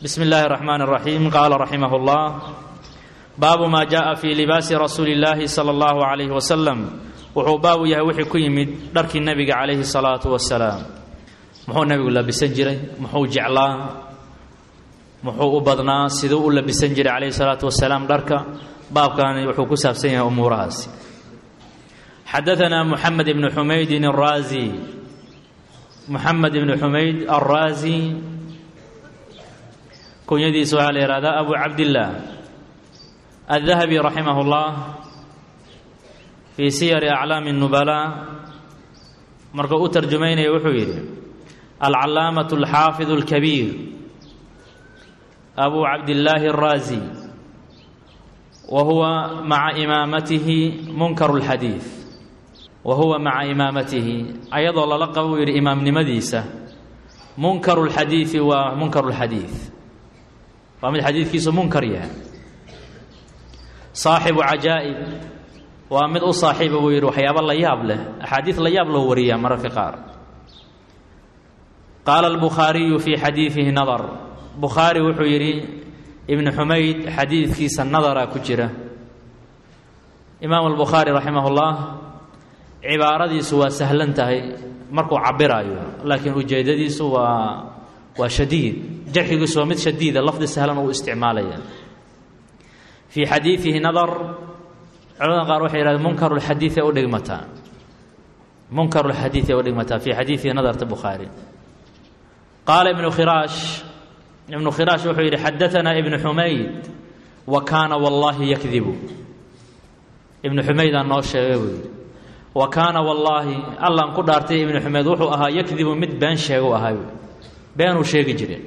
بسم الله الرحمن الرحيم قال رحمه الله باب ما جاء في لباس رسول الله صلى الله عليه وسلم wuxuu baabu yahay wixii ku yimid dharkii nebiga calayhi salaatu wasalaam muxuu nebigu labisan jiray muxuu jeclaa muxuu u badnaa siduu u labisan jiray calayhi salaatu wasalaam dharka baabkani wuxuu ku saabsan yahay umuurahaasi xadaanaa muxamed ibnu xumaydin araazi muxamed ibnu xumayd alraazi kunyadiisa waxaa la yihahdaa abu cabdillaah aldahabi raximah اllah fii siyari aclaami الnubalaa markuu u tarjumaynaya wuxuu yidhi alcalaamaة alxaafid اlkabiir abu cabdillaahi الraazi wa huwa maca imaamatihi munkar اlxadiid wa huwa maca imaamatihi ayadoo lala qabo uu yidhi imaamnimadiisa munkaru اlxadiidi waa munkaru اlxadiid waa mid xadiidkiisu munkar yahay saaxibu cajaa'ib waa mid u saaxiiba buu yidhi waxyaabo la yaab leh axaadiid la yaab loo wariyaa mararka qaar qaala albukhaariyu fii xadiidihi nadar bukhaari wuxuu yidhi ibnu xumayd xadiidkiisa nadaraa ku jira imaamu albukhaari raximah ullah cibaaradiisu waa sahlan tahay markuu cabiraayo laakiin ujeeddadiisu waa waa shadiid jarxigiisu waa mid shadiida lafdi sahlan uu isticmaalaya fii xadiidihi nadar culamada qaar waxay yidhahdeen munkaru lxadiid ee u dhigmataa munkaru lxadiid ee u dhigmataa fii xadiidihi nadarta bukhaari qaala ibnu khiraash ibnu khiraash wuxuu yidhi xadaanaa ibnu xumayd wa kaana wallaahi yakdibu ibnu xumaydaan noo sheegay buu yidhi wa kaana wallaahi allaan ku dhaartay ibnu xumayd wuxuu ahaa yakdibu mid been sheegu ahaa beenuu sheegi jire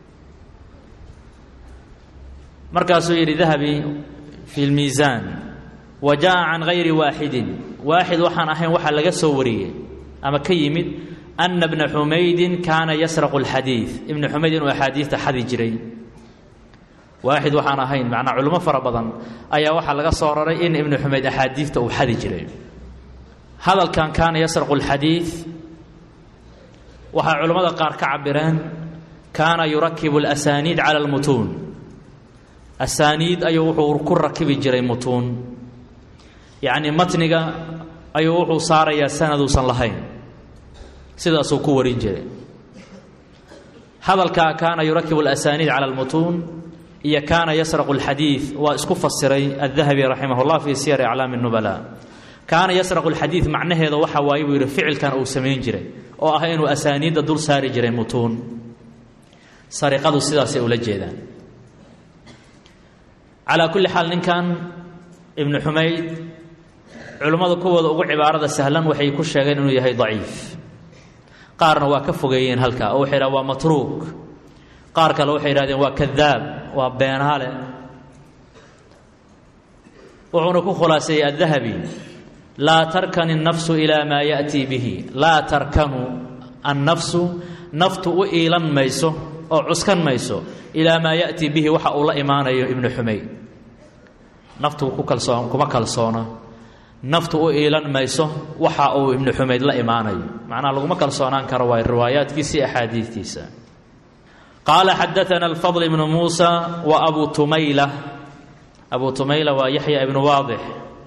markaasuu yidhi dahabi fi lmiisaan wa jaa can gayri waaxidin waaxid waxaan ahayn waxaa laga soo wariyey ama ka yimid ana bna xumaydin kaana yasraqu alxadiid ibnu xumayd inuu axaadiidta xadi jiray waaxid waxaan ahayn macnaa culimo fara badan ayaa waxaa laga soo raray in ibnu xumayd axaadiidta uu xadi jiray hadalkan kaana yasraqu alxadiid waxaa culimmada qaar ka cabireen kaana yurakibu alasaniid cala almutuun asaaniid ayuu wuxuu ku rakibi jiray mutuun yacnii matniga ayuu wuxuu saarayaa sanaduusan lahayn sidaasuu ku warin jiray hadalkaa kaana yurakibu alasaniid cala almutuun iyo kaana yasraqu alxadiid waa isku fasiray addahabi raximah llah fii siyari aclaami nubala kaana yasraqu alxadiid macnaheeda waxa waaye buu yidhi ficilkan uu samayn jiray oo ah inuu asaaniidda dul saari jiray mutuun sariqadu sidaasay ula jeedaan calaa kulli xaal ninkan ibnu xumayd culimmada kuwooda ugu cibaarada sahlan waxay ku sheegeen inuu yahay daciif qaarna waa ka fogeeyeen halkaa oo waxay yidhahen waa matruuk qaar kale waxay yidhahdeen waa kadaab waa beenaale wuxuuna ku khulaaseeyey addahabi laa tarkan الnafsu ilaa maa yaأtii bihi laa tarkanu annafsu naftu u iilan mayso oo cuskan mayso ilaa maa yaأtii bihi waxa uu la imaanayo ibnu xumayd naftu ku kalsoon kuma kalsoona naftu u iilan mayso waxa uu ibnu xumayd la imaanayo macnaha laguma kalsoonaan karo waa riwaayaadkiisa iyo axaadiidtiisa qaala xadaana alfadl ibnu muusa wa abu tumayla abu tumayla waa yaxya ibnu waadix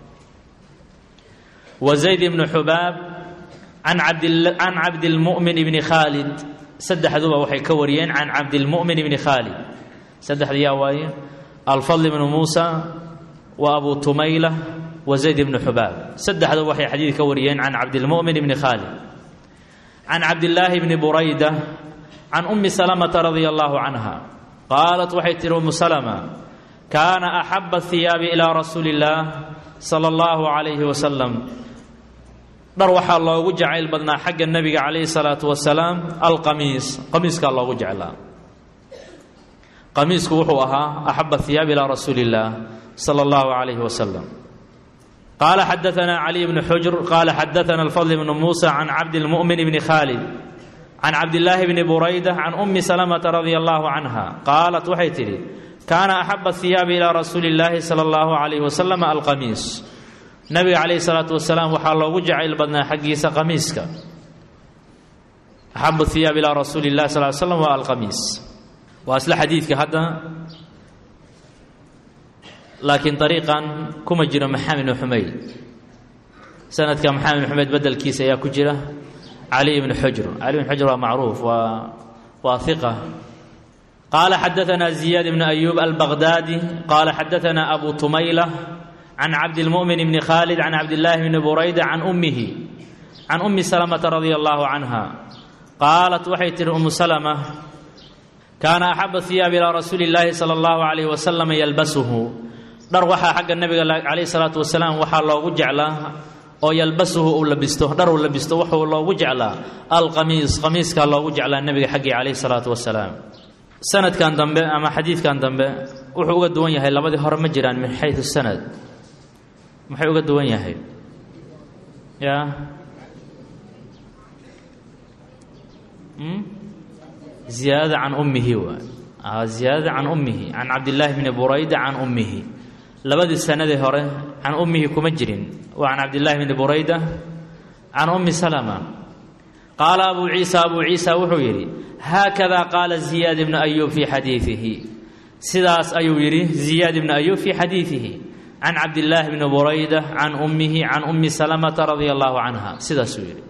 وزayd بن xubaab can cabdilmuؤmin bni khaalid saddexduba waxay ka wariyeen can cabdilmuؤmin bni khaalid saddexda yaa waaye alfadl bnu muusa wa abu tumayla wa zayd bnu xubaab saddexduba waxay xadiid ka wariyeen can cabdilmuؤmin bni khaalid can cabdillaahi bni burayda can umi salamata radia allahu canha qaalat waxay tihi umu salma kaana axaba hiyaabi ilaa rasuuli اllaah sala allahu calayhi wasalam dhar waxaa loogu jacayl badnaa xagga nebiga calayhi salaatu wasalaam alqamiis qamiiskaa loogu jeclaa qamiisku wuxuu ahaa axaba hiyaab ilaa rasuuli illaah sala allahu calayhi wasalam qaala xadaanaa caliy bni xujr qaala xadaana alfadl bnu muusa can cabdilmu'min bni khaalid can cabdillaahi bni burayda can ummi salamata radia allahu canha qaalat waxay tidhi kaana axaba hiyaabi ilaa rasuuli illaahi sala allahu calayhi wasalam alqamiis nabiga calayhi salaatu wasalaam waxaa loogu jacayl badnaa xaggiisa qamiiska axabu hiyaab ilaa rasuuli illahi sal l slam waa alqamiis waa isla xadiidka hadda laakiin ariiqan kuma jiro maxamed ibnu xumayd sanadka maxamed ibn xumayd bedelkiisa ayaa ku jira cali ibnu xujr cali ibn xujr waa macruuf waa waa iqa qaala xadaanaa ziyaad ibnu ayuub albaqdaadi qaala xadaanaa abu tumayla can cabdilmu'min bni khaalid can cabdillaahi bni burayda can ummihi can ummi salamata radia allahu canha qaalat waxay tihi umu salama kaana axaba hiyaabi ilaa rasuuli illaahi sala allahu calayhi wasalam yalbasuhu dhar waxaa xagga nebiga calayhi salaatu wasalaam waxaa loogu jeclaa oo yalbasuhu uu labisto dhar uu labisto wuxuu loogu jeclaa alqamiis qamiiskaa loogu jeclaa nebiga xaggii calayhi salaatu wasalaam sanadkan dambe ama xadiidkan dambe wuxuu uga duwan yahay labadii hore ma jiraan min xayu sanad maxay uga duwan yahay ya ziyaadada can ummihi waa ziyaadada can ummihi can cabdillaahi bni burayda can ummihi labadii sanadii hore can ummihi kuma jirin waa can cabdillaahi bni burayda can ummi salama qaala abuu ciisa abuu ciisa wuxuu yidhi haakada qaala ziyaad ibnu ayuub fii xadiidihi sidaas ayuu yidhi ziyaad ibnu ayuub fii xadiidihi can cabdillaahi bni burayda can ummihi can ummi salamata radia allahu canha sidaasuu yidhi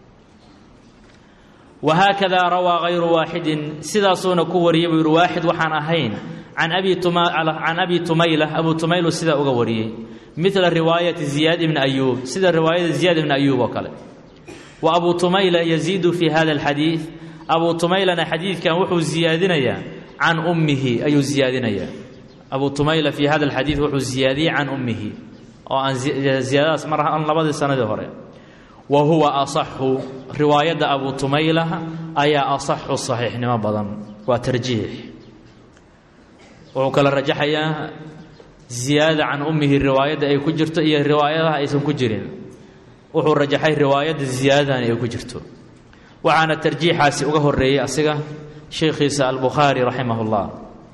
wahaakada rawaa hayru waaxidin sidaasuuna ku wariyey buu yidhi waaxid waxaan ahayn can abi can abi tumayla abuu tumaylu sidaa uga wariyey midla riwaayati ziyaad ibni ayuub sida riwaayada ziyaad ibni ayuub oo kale wa abuu tumayla yaziidu fi hada alxadiid abuu tumaylana xadiidkan wuxuu ziyaadinayaa can ummihi ayuu ziyaadinayaa abuu tumayla fi hada alxadiid wuxuu ziyaadiyey can ummihi oo aan ziyaadadaas mar an labadii sanadii hore wa huwa asaxu riwaayadda abuu tumayla ayaa asaxu saxiixnimo badan waa tarjiix wuxuu kala rajaxayaa ziyaada can ummihi riwaayadda ay ku jirto iyo riwaayadaha aysan ku jirin wuxuu rajaxay riwaayadda ziyaadadani ay ku jirto waxaana tarjiixaasi uga horeeyey asiga sheekhiisa albukhaari raximah اllah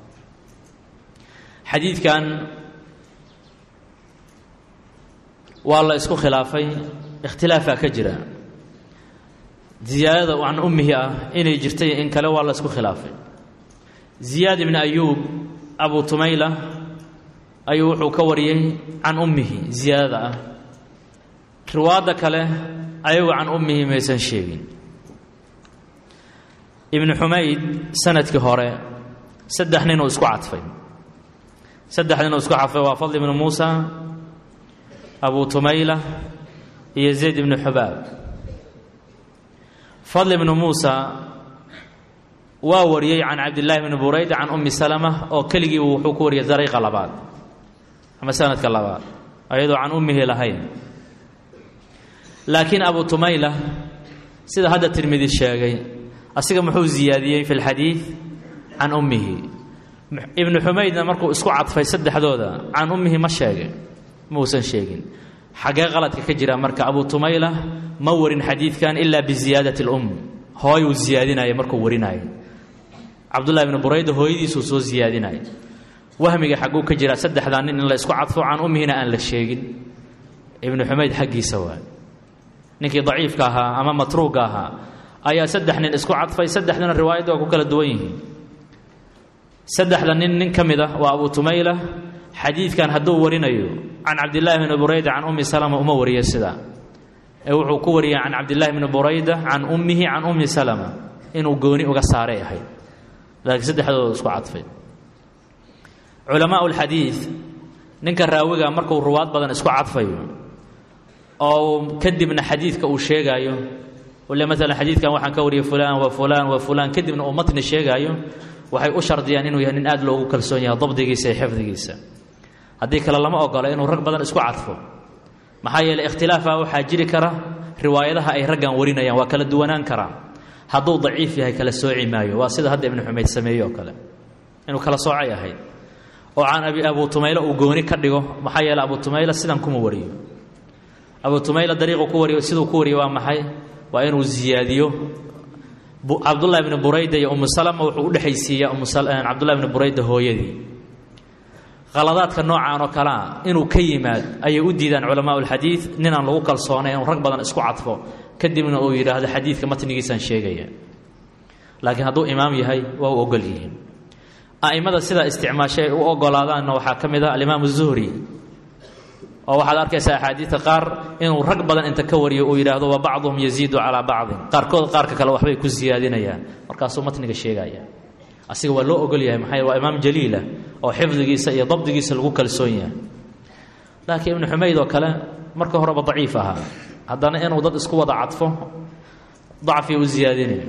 xadiidkan waa la isku khilaafay ikhtilaafaa ka jira ziyaadada can ummihi ah inay jirtay in kale waa la isku khilaafay ziyaad ibni ayuub abu tumayla ayuu wuxuu ka wariyey can ummihi ziyaadada ah riwaadda kale ayagu can ummihi maysan sheegin ibnu xumayd sanadkii hore saddex ninuu isku cadfay saddex ninuu isku cadfay waa fadl ibnu muusa abu tumayla iyo zayd ibnu xubaab fadl ibnu muusa waa wariyey can cabdillaahi bni burayda can ummi salama oo keligii wuxuu ku wariyey dariiqa labaad ama sanadka labaad ayadoo can ummihi lahayn laakiin abu tumayla sida hadda tirmidi sheegay asiga muxuu ziyaadiyey fi lxadiid can ummihi ibnu xumaydna markuu isku cadfay saddexdooda can ummihi ma sheegin mausan sheegin xaggee qaladka ka jira marka abu tumayla ma warin xadiidkan ilaa biziyaadati اlum hooyuu ziyaadinaya markuu warinayay cabdullahi ibnu burayda hooyadiisuu soo ziyaadinaya wahmiga xagguu ka jira saddexdaa nin in la isku cadfo can ummihina aan la sheegin ibnu xumayd xaggiisa waay ninkii daciifka ahaa ama matruuga ahaa ayaa saddex nin isku cadfay saddexdana riwaayadda waa ku kala duwan yihiin saddexda nin nin ka mid ah waa abu tumayla xadiidkan hadduu warinayo can cabdillaahi bni burayda can ummi salama uma wariyo sidaa ee wuxuu ku wariyay can cabdillaahi bni burayda can ummihi can ummi salama inuu gooni uga saaray ahayd laakiin saddexdooda isku cadfay culamaa ulxadiid ninka raawiga markuu ruwaad badan isku cadfayo oo kadibna xadiidka uu sheegaayo le maalan xadiidkan waxaan ka wariyay fulaan wa fulaan wa fulaan kadibna uu matni sheegaayo waxay u shardiyaan inuu yahay nin aad loogu kalsoon yahay dabdigiisa iyo xifdigiisa haddii kale lama ogolo inuu rag badan isku cadfo maxaa yeeley ikhtilaafa waxaa jiri kara riwaayadaha ay raggan warinayaan waa kala duwanaan karaa hadduu daciif yahay kala sooci maayo waa sida hadda ibnu xumayd sameeye oo kale inuu kala soocay ahayd oo can abi abu tumayla uu gooni ka dhigo maxaa yeele abu tumayla sidan kuma wariyo abu tumayla dariiqu ku wariyo siduu ku wariyo waa maxay waa inuu ziyaadiyo cabdullahi bni burayda iyo umu salama wuxuu u dhexaysiiyaa cabdullahi bni burayda hooyadii khaladaadka noocan oo kalea inuu ka yimaad ayay u diidaan culamaa ulxadiid ninaan lagu kalsoonay inuu rag badan isku cadfo kadibna uu yidhaahdo xadiidka matnigiisaan sheegaya laakiin hadduu imaam yahay waa u ogol yihiin a'immada sidaa isticmaashay ay u ogolaadaanna waxaa ka mid ah alimaamu zuhri oo waxaad arkaysaa axaadiidta qaar inuu rag badan inta ka wariyo uu yidhaahdo wa bacduhum yaziidu calaa bacdin qaarkood qaarka kale waxbay ku siyaadinayaan markaasuu matniga sheegaya asiga waa loo ogol yahay maxaa waa imaam jaliila oo xifdigiisa iyo dabdigiisa lagu kalsoon yahay laakiin ibnu xumayd oo kale marka horeba daciif ahaa haddana inuu dad isku wada cadfo dacfi u ziyaadinayo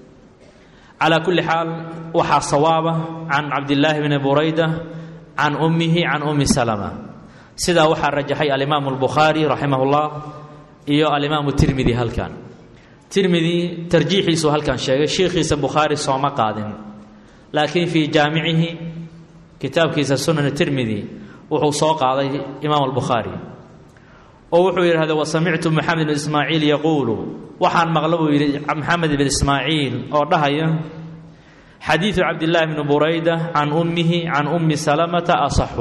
calaa kulli xaal waxaa sawaaba can cabdillaahi bni burayda can ummihi can ummi salama sidaa waxaa rajaxay alimaamu albukhaari raximah ullah iyo alimaamu tirmidi halkan tirmidi tarjiixiisu halkan sheegay shiikhiisa bukhaari sooma qaadin laakiin fii jaamicihi kitaabkiisa sunan tirmidi wuxuu soo qaaday imaam albukhaari oo wuxuu yidhahda wasamictu maxamed bn ismaaciil yaquulu waxaan maqla buu yidhi maxamed bn ismaaciil oo dhahaya xadiidu cabdillaahi bni burayda can ummihi can ummi salamata asaxu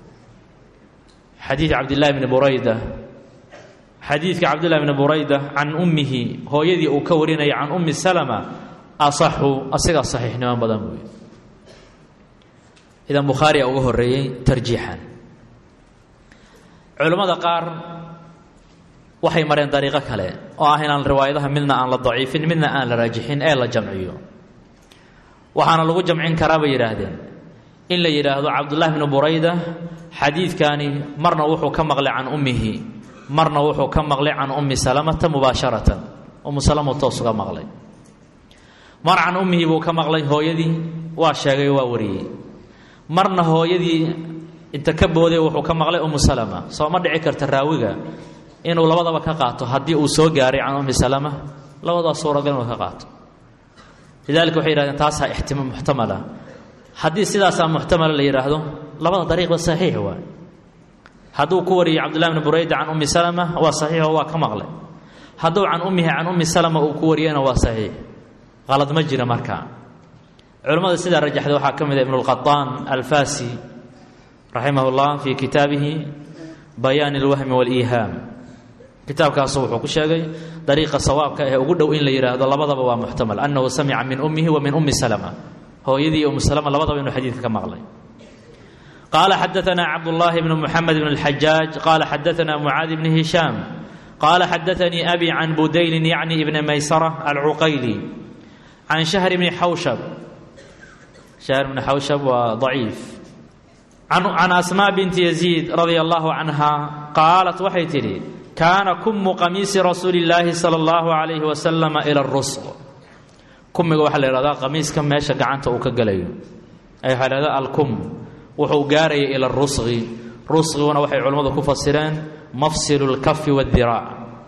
xadiid cabdillaahi bni burayda xadiidka cabdillahi bni burayda can ummihi hooyadii uu ka warinaya can ummi salama asaxu asigaa saxiixnimo badan buu yidhi idan bukhaariya uga horeeyey tarjiixan culammada qaar waxay mareen dariiqo kale oo ah inaan riwaayadaha midna aan la daciifin midna aan la raajixin ee la jamciyo waxaana lagu jamcin karaa bay yidhaahdeen in la yidhaahdo cabdullaahi bni burayda xadiidkani marna wuxuu ka maqlay can ummihi marna wuxuu ka maqlay can ummi salamata mubaasharatan ummu salama toos uga maqlay mar can ummihi buu ka maqlay hooyadii waa sheegay waa wariyey marna hooyadii inta ka booday wuxuu ka maqlay ummu salama soo ma dhici karta raawiga inuu labadaba ka qaato haddii uu soo gaaray can ummi salama labadaas suuragal inuu ka qaato lidalika waxay yihahdeen taasaa ixtima muxtamala haddii sidaasaa muxtamala la yidhaahdo labada dariiqba saxiix waay hadduu ku wariyey cabdullahi bni burayda can ummi salama waa saxiixo waa ka maqlay hadduu can ummihi can ummi salama uu ku wariyena waa saxiix qalad ma jira markaa culimmada sidaa rajaxday waxaa ka mid a ibnulqaطaan alfasi raximah اllah fii kitaabihi bayaan اlwahmi wاliihaam kitaabkaasu wuxuu ku sheegay dariiqa sawaabka ee ugu dhow in la yidhaahdo labadaba waa muxtamal annahu samica min ummihi wa min ummi salama hooyadii ummu salama labadaba inuu xadiidka ka maqlay qaala xadaanaa cabdullaahi bnu muxamed bn اlxajaaj qaala xadaanaa mucaadi bni hishaam qaala xadaanii abi can budaylin yacni ibni maysara alcuqayli can shahr bni xawshab shahr bni xawshab waa daciif can asmaa binti yaziid radia allahu canha qaalat waxay tidhi kaana kumu qamiisi rasuuli illaahi sala allahu calayhi wasalama ila rusq kumiga waxaa la yidhahdaa qamiiska meesha gacanta uu ka gelayo ay waxaa lahahdaa alkum wuxuu gaaraya ila rusqi rusqiguna waxay culimmadu ku fasireen mafsilu lkafi wadiraac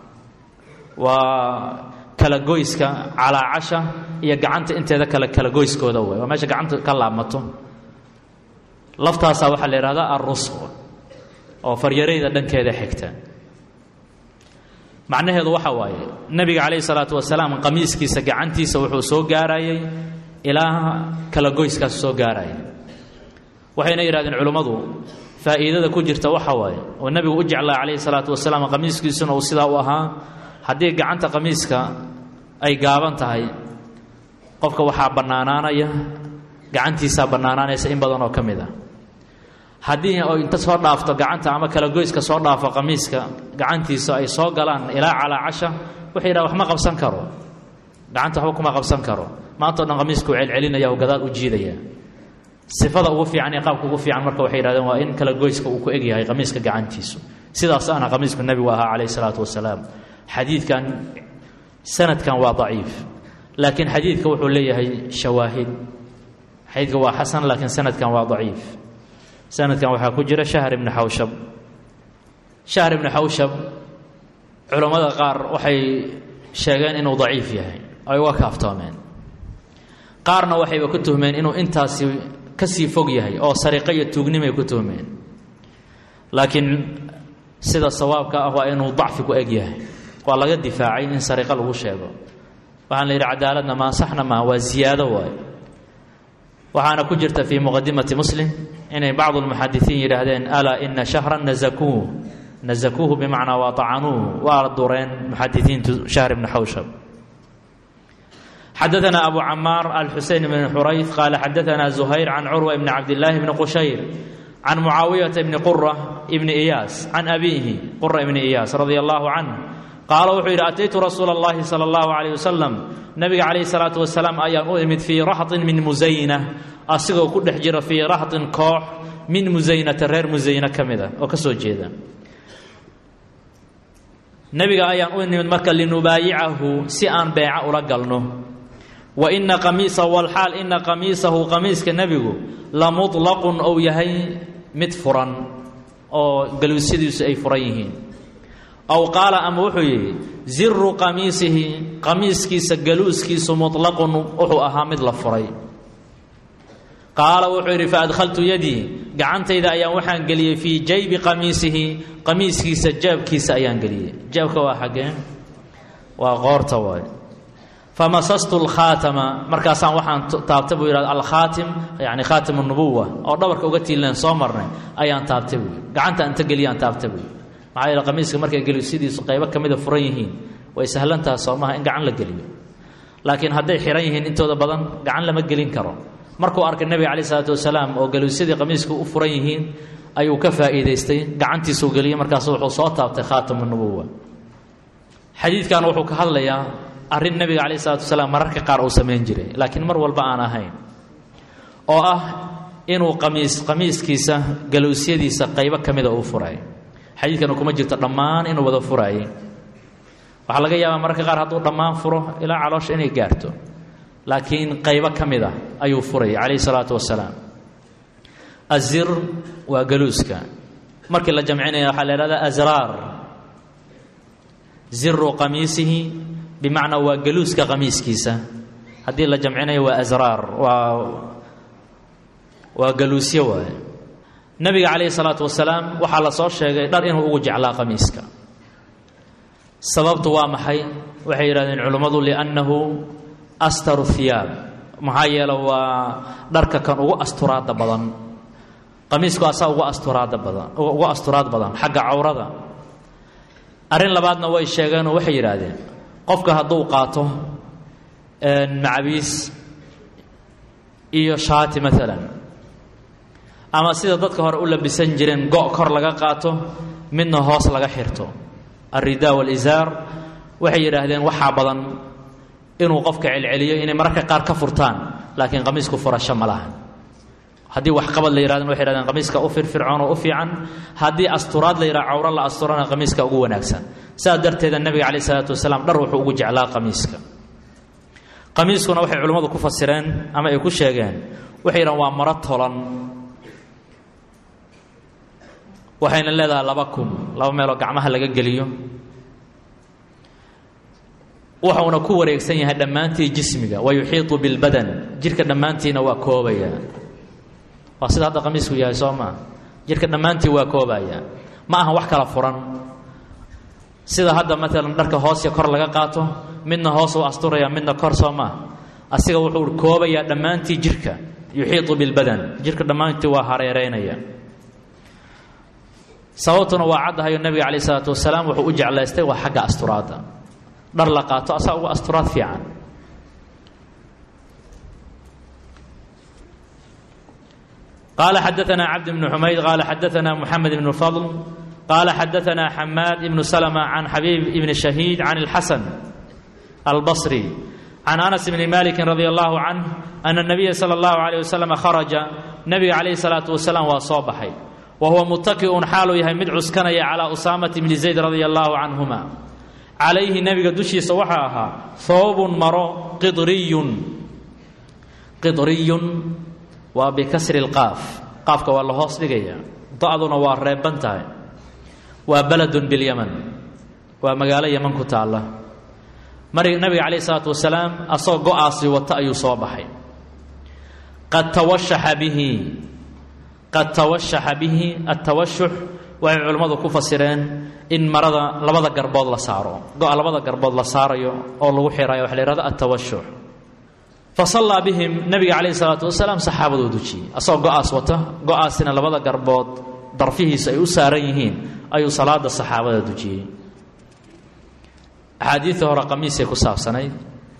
waa kala goyska calaacasha iyo gacanta inteeda kale kala goyskooda way waa meesha gacanta ka laabmato laftaasaa waxaa la yidhahdaa alrusq oo faryarayda dhankeeda xigta macnaheedu waxa waaye nebiga calayhi salaatu wasalaam qamiiskiisa gacantiisa wuxuu soo gaarayay ilaa kala goyskaas soo gaaraya waxayna yidhahdeen culimmadu faa'iidada ku jirta waxa waaye oo nebigu u jeclaa calayhi salaatu wasalaam qamiiskiisuna uu sidaa u ahaa haddii gacanta qamiiska ay gaaban tahay qofka waxaa bannaanaanaya gacantiisaa bannaanaanaysa in badan oo ka mid ah haddii oo inta soo dhaafto gacanta ama kala goyska soo dhaafo qamiiska gacantiisa ay soo galaan ilaa calaacasha wuxuu yidhaha wax ma qabsan karo gacanta waxba kuma qabsan karo maantao dhan qamiiskuu celcelinaya oo gadaal u jiidaya sifada ugu fiican iyo qaabka ugu fiican marka waxay yidhahdeen waa in kala goyska uu ku egyahay qamiiska gacantiisu sidaas ana qamiisku nebigu ahaa calayhi salaatu wasalaam xadiidkan sanadkan waa daciif laakiin xadiidka wuxuu leeyahay shawaahid xadiidka waa xasan laakiin sanadkan waa daciif sanadkan waxaa ku jira shahr ibni xawshab shahr ibni xawshab culammada qaar waxay sheegeen inuu daciif yahay ay uga kaaftoomeen qaarna waxayba ku tuhmeen inuu intaasi ka sii fog yahay oo sariqo iyo tuugnimay ku tuhmeen laakiin sida sawaabka ah waa inuu dacfi ku eg yahay waa laga difaacay in sariqo lagu sheego waxaan la yidhi cadaaladna maa saxna maa waa ziyaado waayo waxaana ku jirta fii muqadimati muslim inay bacdu lmuxadisiin yidhaahdeen alaa ina shahran nazakuuh nazakuuhu bimacnaa waa tacanuuh waa dureen muxadisiintu shahr ibni xawshab xadaثna abu camaar alxuseyn bn xurayf qaala xadaثna زuhayr can curwa bni cabdillaahi bni qushayr can mucaawiyata bni qura bni iyaas can abiihi qura bni iyaas radia allahu canh qaala wuxuu yidhi ataytu rasuula اllahi salى اllahu عalيh wasalam nabiga calayh الsalaatu wasalaam ayaan u imid fii raxطin min musayna asigoo ku dhex jira fii raxطin koox min musaynata reer musayne ka mida oo ka soo jeeda nebiga ayaan u nimid marka linubaayicahu si aan beeca ula galno wa ina qamiisahu walxaal ina qamiisahu qamiiska nebigu la muطlaqun ou yahay mid furan oo galuusyadiisu ay furan yihiin aw qaala ama wuxuu yidhi ziru qamiisihi qamiiskiisa galuuskiisu muطlaqun wuxuu ahaa mid la furay qaala wuxuu yidhi faadkhaltu yadii gacantayda ayaan waxaan geliyey fii jaybi qamiisihi qamiiskiisa jaabkiisa ayaan geliyey jaabka waa xaggee waa qoorta waay famasastu lkhaatama markaasaan waxaan taabtay buu yidhahda alkhaatim yani khaatim nubuwa oo dhabarka uga tiileen soo marnay ayaan taabtay buu yidhi gacanta inta geliyaan taabtay buu yidhi maxaa yeele qamiiska markay gelusidiisu qaybo ka mida furan yihiin way sahlantaha soomaha in gacan la geliyo laakiin hadday xihan yihiin intooda badan gacan lama gelin karo markuu arkay nebiga calayi isalaatu wasalaam oo galuusyadii qamiiska u furan yihiin ayuu ka faa'iidaystay gacantiisuu geliyey markaasu wuxuu soo taabtay khaatamu nubuwa xadiidkan wuxuu ka hadlayaa arrin nebiga calayh isalatu wasalaam mararka qaar uu samayn jiray laakiin mar walba aan ahayn oo ah inuu qamiis qamiiskiisa galuusyadiisa qaybo ka mida uu furay xadiidkana kuma jirto dhammaan inuu wada furaayey waxaa laga yaabaa mararka qaar hadduu dhammaan furo ilaa caloosha inay gaarto laakiin qaybo ka mid ah ayuu furayay calayhi salaatu wasalaam azir waa galuuska markii la jamcinaya waxaa la ihahdaa asraar ziru qamiisihi bimacnaa waa galuuska qamiiskiisa haddii la jamcinayo waa asraar waa waa galuusyo waaye nebiga calayhi salaatu wasalaam waxaa la soo sheegay dhar inuu ugu jeclaa qamiiska sababtu waa maxay waxay yidhahdeen culimmadu liannahu astaru hiyaab maxaa yeele waa dharka kan ugu asturaadda badan qamiisku asaa ugu asturaadda badan ugu asturaad badan xagga cawrada arrin labaadna way sheegeenoo waxay yidhaahdeen qofka hadduu qaato macabiis iyo shaati maalan ama sida dadka hore u labisan jireen go' kor laga qaato midna hoos laga xirto alridaa walisaar waxay yidhaahdeen waxaa badan inuu qofka celceliyo inay mararka qaar ka furtaan laakiin qamiisku furasho ma laha haddii waxqabad la yihahdan waxay yhahdeen qamiiska u firfircoon oo u fiican haddii asturaad la yidhaha cawro la asturana qamiiska ugu wanaagsan saas darteeda nebiga calayh isalaatu wasalaam dhar wuxuu ugu jeclaa qamiiska qamiiskuna waxay culimmadu ku fasireen ama ay ku sheegeen waxay yidhahan waa maro tolan waxayna leedahay laba kun laba meeloo gacmaha laga geliyo wuxuuna ku wareegsan yahay dhammaantii jismiga wa yuxiiطu bilbadan jirka dhammaantiina waa koobaya waa sida hadda qamiisku yahay soo maa jirka dhammaantii waa koobaya ma aha wax kala furan sida hadda maalan dharka hoos iyo kor laga qaato midna hoos u asturaya midna kor soo maa asiga wuxuu koobayaa dhammaantii jirka yuxiiطu bilbadan jirka dhammaantii waa hareereynaya sababtuna waa caddahayo nebiga calayh isalaatu wasalaam wuxuu u jeclaystay waa xagga asturaadda dhar la qaato asaa uga asturaad fiican qaala xadaثna cabd bn xumayd qaala xadaثna mxamed bn fadl qaala xadaثna xamaad ibn slma can xabiib ibn shahiid can اlxasan albصri can anas bni maliki radi allahu canh ana الnabiya salى اllahu عalيه waslm kharaja nebiga calayh الsalaatu wasalaam waa soo baxay wa huwa mutaki'un xaaluu yahay mid cuskanaya calى usaamati bni zayd radi allahu canhuma calayhi nebiga dushiisa waxaa ahaa hoobun maro qidriyun qidriyun waa bikasri lqaaf qaafka waa la hoos dhigaya da-duna waa reeban tahay waa beledun bilyaman waa magaalo yaman ku taalla mar nabiga calayh isalaatu wasalaam asagoo go-aasi wata ayuu soo baxay qad tawashaxa bihi qad tawashaxa bihi atawashux waxay culimmadu ku fasireen in marada labada garbood la saaro go-a labada garbood la saarayo oo lagu xirayo waxa la yihahdo atawashux fa sallaa bihim nebiga calayhi salaatu wasalaam saxaabaduu dujiyey asagoo go-aas wata go-aasina labada garbood darfihiisa ay u saaran yihiin ayuu salaada saxaabada dujiyey axaadiidta hore qamiisay ku saabsanayd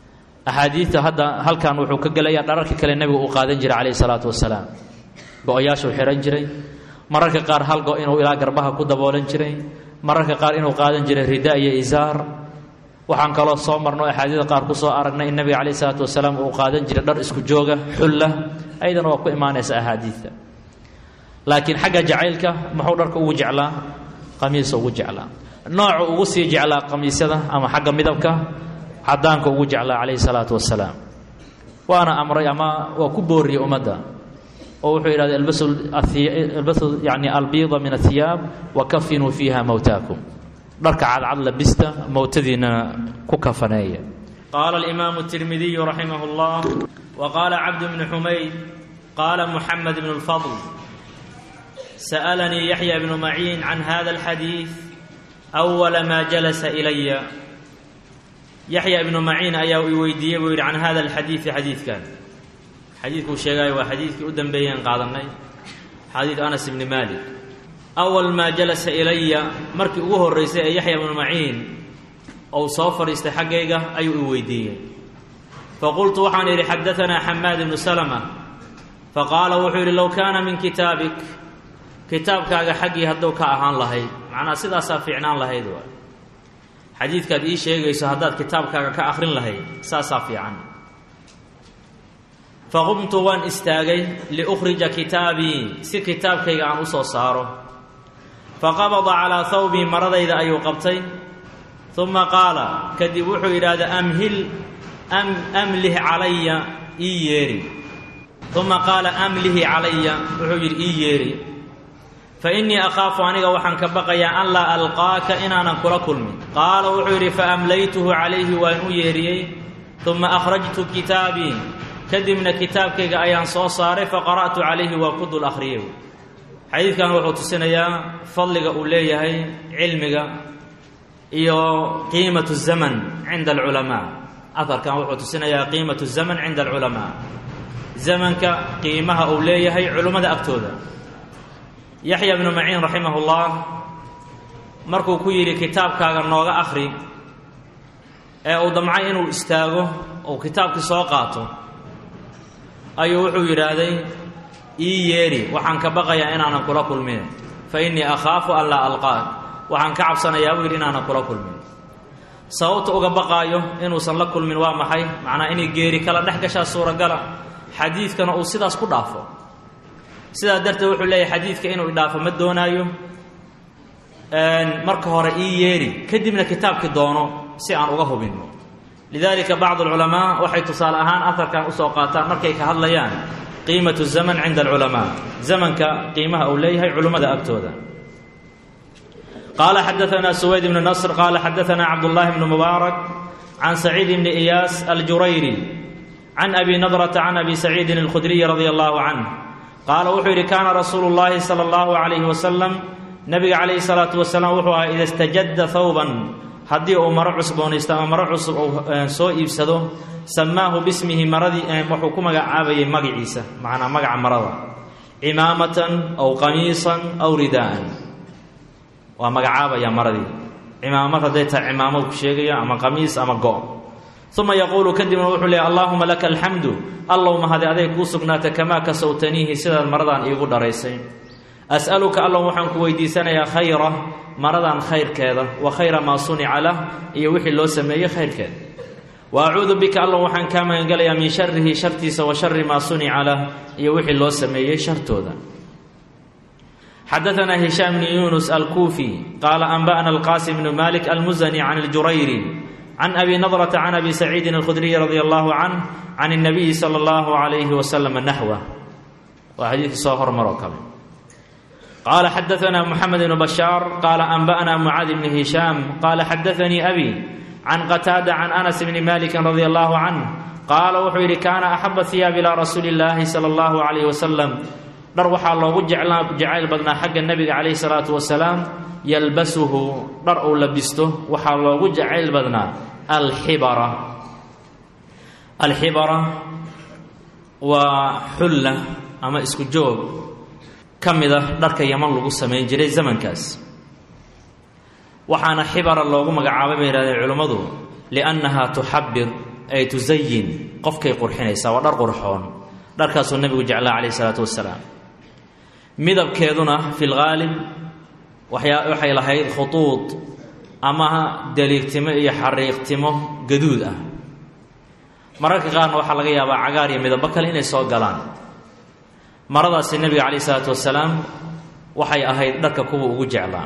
axaadiidta hadda halkan wuxuu ka gelayaa dhararka kale nebigu uu qaadan jiray calayhi salaatu wasalaam go-oyaashuu xihan jiray mararka qaar hal go inuu ilaa garbaha ku daboolan jiray mararka qaar inuu qaadan jiray rida iyo isaar waxaan kaloo soo marno axaadiida qaar ku soo aragnay in nebiga calayhi salaatu wasalaam uu qaadan jiray dhar isku jooga xulla ayadana waa ku imaanaysa axaadiidta laakiin xagga jacaylka muxuu dharka ugu jeclaa qamiisa ugu jeclaa noocu ugu sii jeclaa qamiisyada ama xagga midabka cadaanka ugu jeclaa calayhi salaatu wasalaam waana amray ama waa ku booriyey ummadda oo wuxuu yidhahda ilbasu yani albiida min ahiyaab wa kafinuu fiiha mowtaakum dharka cadcad labista mowtadiinana ku kafaneeya qaala alimaamu tirmidiyu raximah اllah wa qaala cabd bnu xumayd qaala muxamed bnu اlfadl sa'alanii yaxya bnu maciin can hada alxadiid awala maa jalasa ilaya yaxya ibnu maciin ayaa i weydiiyey buu yidhi can hada alxadiidi xadiidkan xadiidkuu sheegaayo waa xadiidkii u dambeeyeen qaadanay xadiid anas ibni maalik awal maa jalasa ilaya markii ugu horraysay ee yaxya ibnu maciin ou soo fadhiistay xaggayga ayuu i weydiiyey faqultu waxaan idhi xadaanaa xamaad ibnu salama faqaala wuxuu yidhi low kaana min kitaabik kitaabkaaga xaggii hadduu ka ahaan lahayd macnaa sidaasaa fiicnaan lahayd waay xadiidkaad ii sheegayso haddaad kitaabkaaga ka akhrin lahayd saasaa fiican faqumtu waan istaagay liukhrija kitaabii si kitaabkayga aan u soo saaro faqabada calaa hawbii maradayda ayuu qabtay uma qaala kadib wuxuu yidhaahda amhil amlih calaya ii yeeri uma qaala amlihi calaya wuxuu yidhi ii yeeri fa innii akhaafu aniga waxaan ka baqayaa an laa alqaaka inaanan kula kulmin qaala wuxuu yidhi faamlaytuhu calayhi waan u yeeriyey uma akhrajtu kitaabii kadibna kitaabkayga ayaan soo saaray faqara'tu calayhi waa ku dul akhriyey xadiidkan wuxuu tusinayaa fadliga uu leeyahay cilmiga iyo qiimatu zaman cinda alculamaa aharkan wuxuu tusinayaa qiimatu zaman cinda alculamaa zamanka qiimaha uu leeyahay culummada agtooda yaxya bnu maciin raximah ullah markuu ku yidhi kitaabkaaga nooga akhri ee uu damcay inuu istaago ou kitaabkii soo qaato ayuu wuxuu yidhaahday ii yeedhi waxaan ka baqayaa inaanan kula kulmin fa innii akhaafu an laa alqaak waxaan ka cabsanayaa buu yidhi inaanan kula kulmin sababta uga baqaayo inuusan la kulmin waa maxay macnaa inay geeri kala dhex gashaa suuragala xadiidkana uu sidaas ku dhaafo sidaa darteed wuxuu leeyahay xadiidka inuu idhaafo ma doonaayo marka hore ii yeedhi kadibna kitaabkii doono si aan uga hubinno lidalika bacd alculamaa waxay tusaale ahaan aharkan usoo qaataan markay ka hadlayaan qiimatu zaman cinda alculamaa zamanka qiimaha uu leeyahay culummada agtooda qaala xadaanaa suwayd ibnu nasr qaala xadaanaa cabdullaahi bnu mubaarak can saciid bni iyaas aljurayri can abi nadrata can abi saciidin alkhudriyi radia allahu canh qaala wuxuu yidhi kaana rasuulu llaahi sala allahu calayhi wasalam nabiga calayhi salaatu wasalaam wuxuu ahaa ida istajadda thawban haddii uu maro cusboonaysto ama maro cusub uu soo iibsado samaahu bismihi maradii wuxuu ku magacaabayay magaciisa macnaa magaca marada cimaamatan aw qamiisan aw ridaa'an waa magacaabaya maradii cimaamad hadday tahay cimaamad ku sheegaya ama qamiis ama go' uma yaquulu kadibna wuxuu leehay allaahuma laka alxamdu allow mahadi aday kuu sugnaata kamaa kasowtaniihi sidaad maradaan iigu dharaysay as'aluka allow waxaan ku weydiisanayaa khayra maradan khayrkeeda wa khayra maa sunica lah iyo wixii loo sameeyey khayrkeeda wa acuudu bika allow waxaan kaa magangelayaa min sharihi shartiisa wa shari maa sunica lah iyo wixii loo sameeyey shartooda xadaanaa hishaam bni yunus alkuufi qaala anba'na alqaasim bnu malik almusani can aljurayri can abi nadrata can abi saciidin alkhudriyi radia allahu canh can اnabiyi sala allahu calayhi wasalam naxwa waa xadiidkii soo hormaroo kale qaala xadaanaa moxamed bnu bashaar qaala anba'na mucaad bni hishaam qaala xadaanii abi can qataada can anas bni maliki radia allahu canh qaala wuxuu yidhi kaana axaba hiyaab ilaa rasuuli illaahi sala allahu calayhi wasalam dhar waxaa loogu jecayl badnaa xagga nebiga calayhi salaatu wasalaam yalbasuhu dhar uu labisto waxaa loogu jacayl badnaa alxibara alxibara waa xulla ama isku joog ka mid a dharka yaman lagu samayn jiray zamankaas waxaana xibara loogu magacaabay bay yihahdeen culimmadu liannaha tuxabir ay tusayin qofkay qurxinaysaa waa dhar qurxoon dharkaasuu nebigu jeclaa calayh isalaatu wasalaam midabkeeduna fi lghaalib waxyaa waxay lahayd khutuud ama daliigtimo iyo xariiqtimo gaduud ah mararka qaarna waxaa laga yaabaa cagaar iyo midabo kale inay soo galaan maradaasi nebiga calayh isalaatu wasalaam waxay ahayd dharka kuwa ugu jeclaa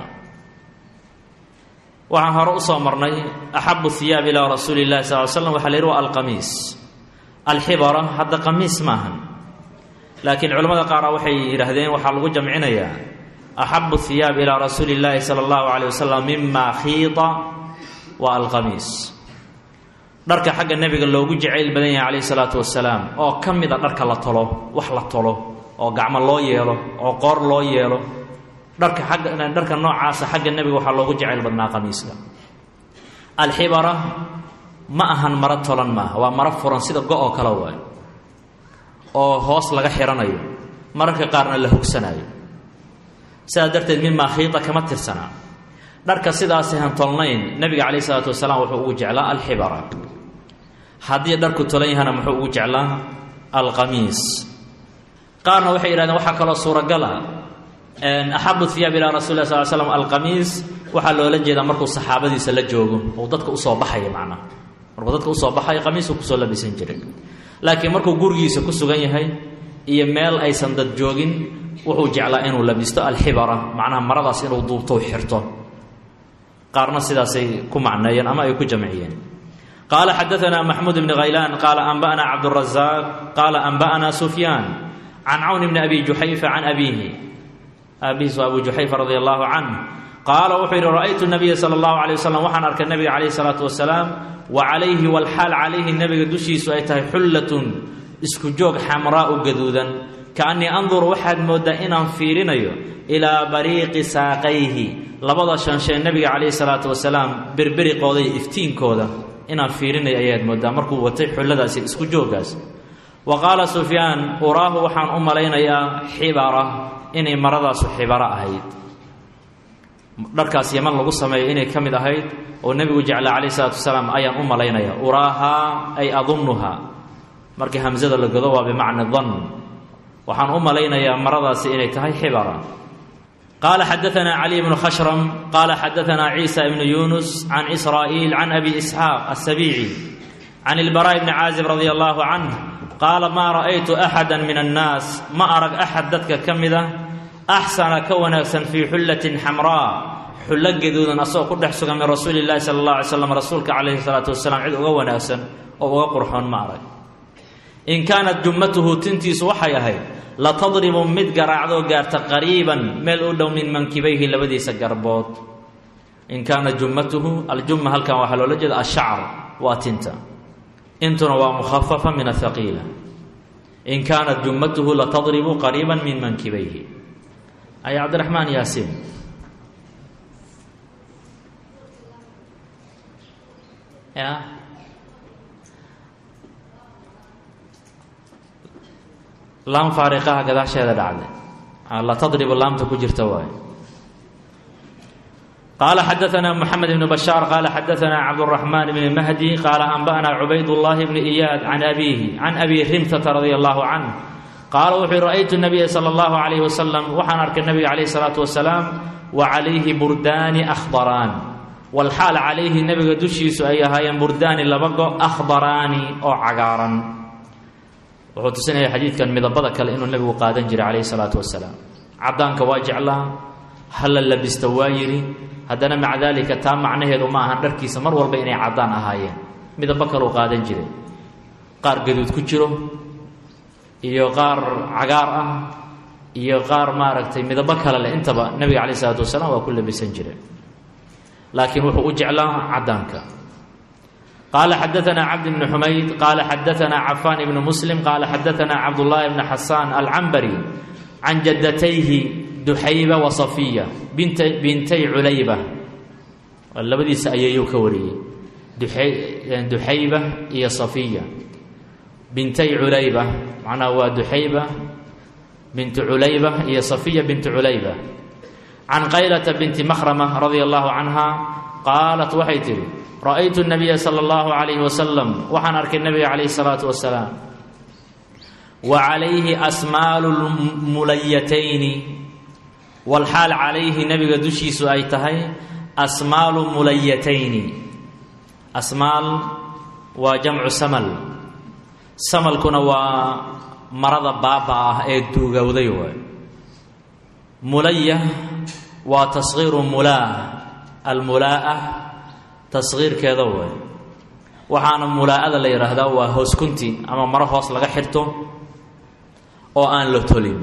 waxaan hore usoo marnay axabu hiyaab ilaa rasuuli llahi sal l slam waxa la yidhi waa alqamiis alxibara hadda qamiis maahan laakiin culimmada qaara waxay yidhaahdeen waxaa lagu jamcinayaa axabu hiyaab ilaa rasuuli llaahi sala allahu calayh wasalam mima khiida wa alqamiis dharka xagga nebiga loogu jacayl badan yahay calayhi salaatu wasalaam oo ka mid a dharka la tolo wax la tolo oo gacmo loo yeelo oo qoor loo yeelo dharka agga dharka noocaasa xagga nebiga waxaa loogu jacayl badnaa qamiiska alxibara ma ahan maro tolan maaha waa maro furan sida go-oo kale waay oo hoos laga xiranayo mararka qaarna la hogsanayo sidaas darteed mimaa khiida kama tirsanaa dharka sidaasi han tolnayn nebiga calayh isalaatu wasalaam wuxuu ugu jeclaa alxibara haddii dharku tolan yahana muxuu ugu jeclaa alqamiis qaarna waxay yidhahdeen waxaa kaloo suuragala axabu hiyaab ilaa rasuli lah sal slam alqamiis waxaa loola jeedaa markuu saxaabadiisa la joogo ou dadka usoo baxaya macnaha markuu dadka usoo baxayo qamiisku kusoo labisan jiray laakiin markuu gurigiisa ku sugan yahay iyo meel aysan dad joogin wuxuu jeclaa inuu labisto alxibara macnaha maradaas inuu duubto xirto qaarna sidaasay ku macneeyeen ama ay ku jamciyeen qaala xadaanaa maxmuud bni khaylaan qaala anba'na cabdurazaq qaala anba'na sufyaan can cawn bni abi juxayfa can abiihi aabihiis waa abu juxayfa radi allahu canh qaala wuxuu yidhi ra'aytu nabiya sala allahu alay wasalam waxaan arkay nabiga calayhi salaatu wasalaam wa calayhi walxaal calayhi nabiga dushiisu ay tahay xullatun isku joog xamraau gaduudan kaannii anduru waxaad mooddaa inaan fiirinayo ilaa bariiqi saaqayhi labada shanshee nebiga calayhi salaatu wasalaam berberiqooda iyo iftiinkooda inaan fiirinayo ayaad mooddaa markuu watay xulladaasi isku jooggaas wa qaala sufyaan uraahu waxaan u malaynayaa xibara inay maradaasu xibaro ahayd dharkaas yaman lagu sameeyo inay ka mid ahayd oo nebigu jeclaa calayh isalaatu wasalaam ayaan u malaynaya uraahaa ay adunnuha markii hamsada la godo waa bimacna dan waxaan u malaynayaa maradaasi inay tahay xibara qaala xadaanaa caliy bnu khashram qaala xadaanaa ciisa ibnu yunus can israa'iil can abi isxaaq asabiici can ilbaraa'i bni caazib radia allahu canh qaala maa ra'aytu axada min annaas ma arag axad dadka ka mid a axsana ka wanaagsan fii xullatin xamraa xullo gaduudan asagoo ku dhex sugan min rasuuli llahi sala allah alay slam rasuulka calayhi salaatu wasalaam cid uga wanaagsan oo uga qurxoon ma arag in kaanat jummatuhu tintiisu waxay ahayd la tadribu mid garaacdoo gaarta qariiban meel u dhow min mankibayhi labadiisa garbood in kaanat jummatuhu aljumma halkan waxaa loola jeeda ashacr waa tinta intuna waa mukhafafa min athaqiila in kaanat jummatuhu latadribu qariiba min mankibayhi ay cabdiraxmaan yaasiin ya laam faariqaha gadaasheeda dhacday latadribu laamta ku jirta waay qaala xadaanaa moxamed ibnu bashaar qaala xadaanaa cabduraxmaan bni mahdi qaala anba'naa cubaydullaahi bni iyaad can abiihi can abi rimtata radia allahu canh qaala wuxuu yihi ra'aytu nabiya sala allahu calayhi wasalam waxaan arkay nabiga calayhi salaatu wasalaam wa calayhi burdaani akhdaraan walxaal calayhi nebiga dushiisu ay ahaayeen burdaani laba go akhdaraani oo cagaaran wuxuu tusinaya xadiidkan midabada kale inuu nebigu qaadan jiray calayhi salaatu wasalaam caddaanka waa jeclaa hala labista waa yidhi haddana maca daalika taa macnaheedu ma ahan dharkiisa mar walba inay caddaan ahaayeen midabo kaleu qaadan jiray qaar gaduud ku jiro iyo qaar cagaar ah iyo qaar maaragtay midabo kale leh intaba nebiga calayh isalaatu wasalaam waa ku labisan jireen laakiin wuxuu u jeclaa caddaanka qaala xadaanaa cabd bni xumayd qaala xadaanaa cafaan ibnu muslim qaala xadaanaa cabdullaahi bni xasaan alcambari can jaddatayhi duxayba wa safiya bint bintay culayba labadiisa ayeeyuu ka wariyey duxayba iyo safiya bintay culayba macnaha waa duxayba bintu culayba iyo safiya bintu culayba can qaylata binti makhrama radia allahu canha qaalat waxay tidhi ra'aytu nabiya sala allahu calayhi wasalam waxaan arkay nabiga calayhi salaatu wasalaam wa calayhi asmaalu mulayatayni walxaal calayhi nabiga dushiisu ay tahay asmaalu mulayatayni asmaal waa jamcu samal samalkuna waa marada baaba ah ee duugowday waay mulaya waa tasgiiru mulaa almulaa'a tasgiirkeeda waay waxaana mulaa'ada la yidhaahdaa waa hooskunti ama maro hoos laga xirto oo aan la tolin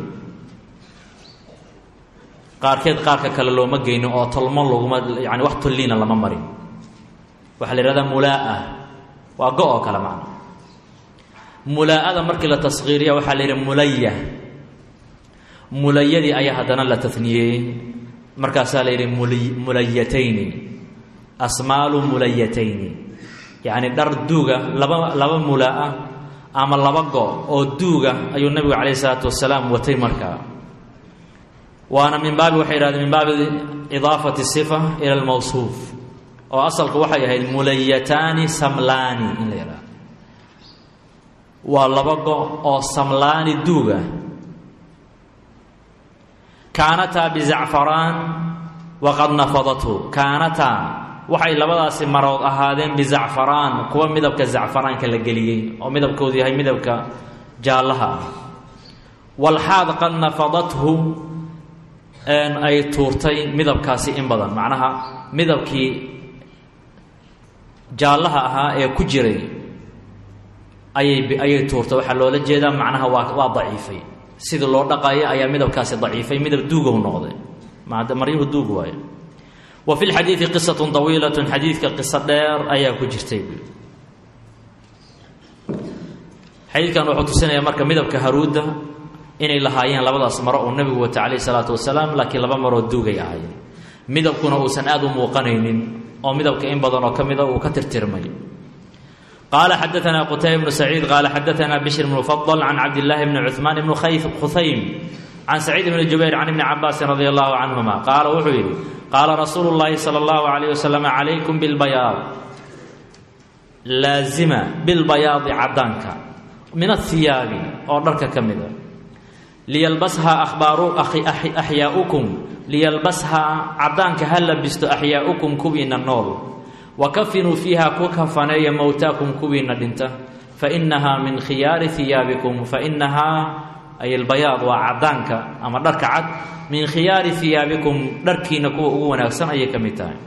qaarkeed qaarka kale looma geynin oo tolmo laguma yani wax tolliina lama marin waxaa la yidhahdaa mulaa'a waa go oo kale macna mulaa'ada markii la tasgiiriya waxaa la yidhi mulaya mulayadii ayaa haddana la taniyeeyey markaasaa la yidhi mulayatayni asmaalu mulayatayni yacni dhar duuga laba laba mulaa'a ama laba go oo duuga ayuu nabigu calayhi isalaatu wasalaam watay markaa waana min baabi waxay yidhahdeen min baabi idaafati sifa ila almawsuuf oo asalku waxay ahayd mulayataani samlaani in la yidhahdo waa laba go oo samlaani duuga kaanataa bizacfaraan waqad nafadathu kaanataa waxay labadaasi marood ahaadeen bizacfaraan kuwa midabka zacfaraanka la geliyey oo midabkoodu yahay midabka jaallaha ah walxaad qad nafadathu ay tuurtay midabkaasi in badan macnaha midabkii jaallaha ahaa ee ku jiray ayay ayay tuurtay waxaa loola jeedaa macnaha waa waa daciifay sidii loo dhaqayo ayaa midabkaasi daciifay midab duugow noqday maryuhu duug waayo wa fi lxadiidi qisatun tawiilatun xadiidka qiso dheer ayaa ku jirtay xadiidkan wuxuu tusinayaa marka midabka haruudda inay lahaayeen labadaas maro uu nabigu wata calayh isalaatu wasalaam laakiin laba maroo duugay ahaayeen midabkuna uusan aada u muuqanaynin oo midabka in badan oo ka mida uu ka tirtirmay qaala xadaanaa qutayba bnu saciid qaala xadaanaa bishr bnu fadl can cabdillaahi bni cuhmaan bni khuhaym can saciid bni jubayr can ibni cabaasin radi allahu canhuma qaala wuxuu yidhi qaala rasuulu llaahi sala allahu calayh wasalam calaykum bilbayaad laazima bilbayaadi caddaanka min ahiyaabi oo dharka ka mida liyalbashaa ahbaaru axyaaukum liyalbashaa caddaanka ha labisto axyaaukum kuwiina nool wa kafinuu fiiha ku kafaneeya mowtaakum kuwiina dhinta fainahaa min khiyaari hiyaabikum fainahaa ay albayaad waa caddaanka ama dharka cad min khiyaari hiyaabikum dharkiina kuwa ugu wanaagsan ayay ka mid tahay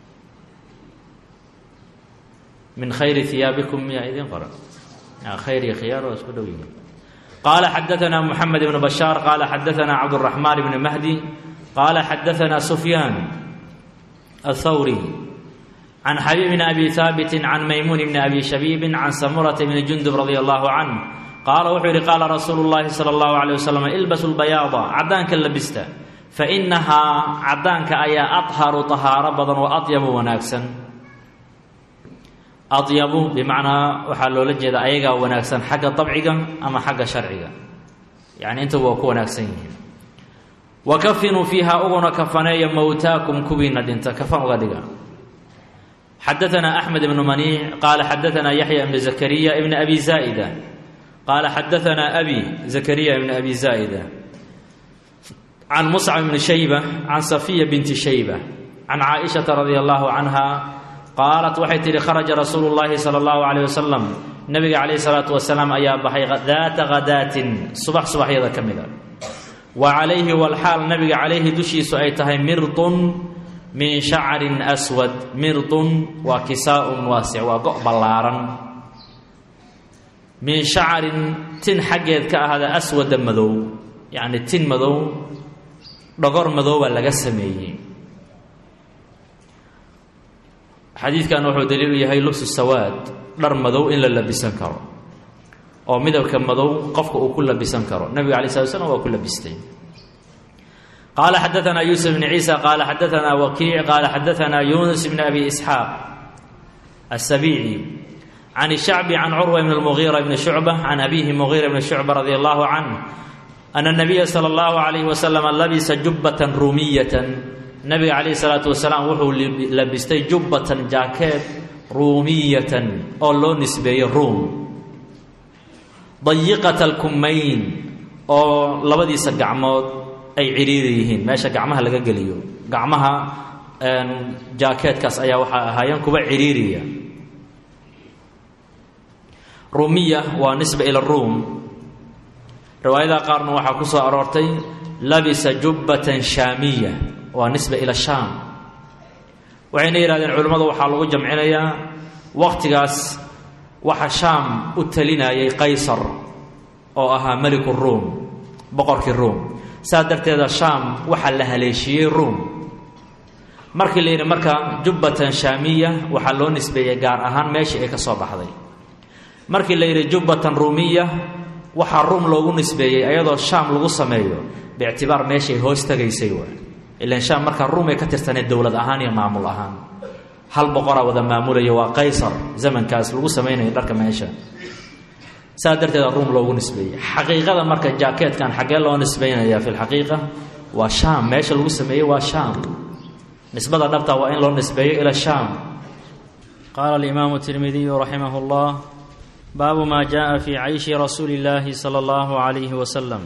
min khayri hiyaabikum miyaa idiin qoran khayr iyo khiyaar waa isku dhow yihiin qaala xadaanaa muxamed ibnu bashaar qaala xadaanaa cabduraxmaan ibni mahdi qaala xadaanaa sufyaan athawri can xabiib bni abi haabitin can maymuun bni abi shabiibin can samurata bni jundub radia allahu canh qaala wuxuu yidhi qaala rasuulu llaahi sala allahu caleyh wasalam ilbasu lbayaada caddaanka labista fa inahaa caddaanka ayaa adharu tahaaro badan oo adyabu wanaagsan adyabu bimacnaa waxaa loola jeeda ayagaa wanaagsan xagga dabciga ama xagga sharciga yacni intaba waa ku wanaagsan yihiin wa kafinuu fiiha uguna kafaneeya mowtaakum kuwiina dhinta kafan uga dhiga xadaanaa axmed ibnu maniic qaala xadaanaa yaxya ibnu zakariya ibni abi zaa'ida qaala xadaanaa abi zakariya ibni abi zaa'ida can muscab ibni shayba can safiya binti shayba can caaishata radia allahu canha qaalat waxay tidhi kharaja rasuulu llaahi sala allahu caleyh wasalam nabiga calayhi salaatu wasalaam ayaa baxay daata khadaatin subax subaxyada ka mida wa calayhi walxaal nabiga calayhi dushiisu ay tahay mirdun min shacrin aswad mirdun waa kisaa-un waasic waa go' ballaaran min shacarin tin xaggeed ka ahada aswada madow yacni tin madow dhogor madoobaa laga sameeyey xadiidkan wuxuu daliilu yahay lubsu sawaad dhar madow in la labisan karo oo midabka madow qofka uu ku labisan karo nabiga alay slat slam waa ku labistay qaala xadaanaa yuusuf bni ciisa qaala xadaanaa wakiic qaala xadaanaa yunus bni abi isxaaq asabiici can shacbi can curwa bn lmugiira bni shucba can abihi mugiira bni shucba radi allahu canh ana nabiya sala allahu calayhi wasalam labisa jubbatan ruumiyatan nabiga calayhi salaatu wasalaam wuxuu labistay jubbatan jaakeed ruumiyatan oo loo nisbeeyo ruum dayiqata alkumayn oo labadiisa gacmood ay cidhiiri yihiin meesha gacmaha laga geliyo gacmaha jaakeedkaas ayaa waxaa ahaayeen kuwa cidhiiriya ruumiya waa nisba ila ruum riwaayadaha qaarna waxaa ku soo aroortay labisa jubbatan shaamiya waa nisba ila shaam waxayna yidhahdeen culimmadu waxaa lagu jamcinayaa wakhtigaas waxa shaam u talinayay qaysar oo ahaa meliku ruum boqorkii ruum saas darteeda shaam waxaa la haleeshiiyey ruum markii la yidhi marka jubbatan shaamiya waxaa loo nisbeeyey gaar ahaan meeshii ay ka soo baxday markii la yidhi jubbatan ruumiya waxaa ruum loogu nisbeeyey ayadoo shaam lagu sameeyo biictibaar meeshay hoos tagaysay waay ilan shaam markaa ruum ay ka tirsaneed dowlad ahaan iyo maamul ahaan hal boqoraa wada maamulaya waa qaysar zamankaas lagu samaynayo dharka meesha saas darteeda ruum loogu nisbeeyey xaqiiqada marka jaakeetkan xaggee loo nisbeynaya fi lxaqiiqa waa shaam meesha lagu sameeyey waa shaam nisbada dhabta waa in loo nisbeeyo ila shaam qaala alimaamu tirmidiyu raximah llah baabu maa jaءa fi cayshi rasuuli اllaahi salى اllahu عalayhi wasalam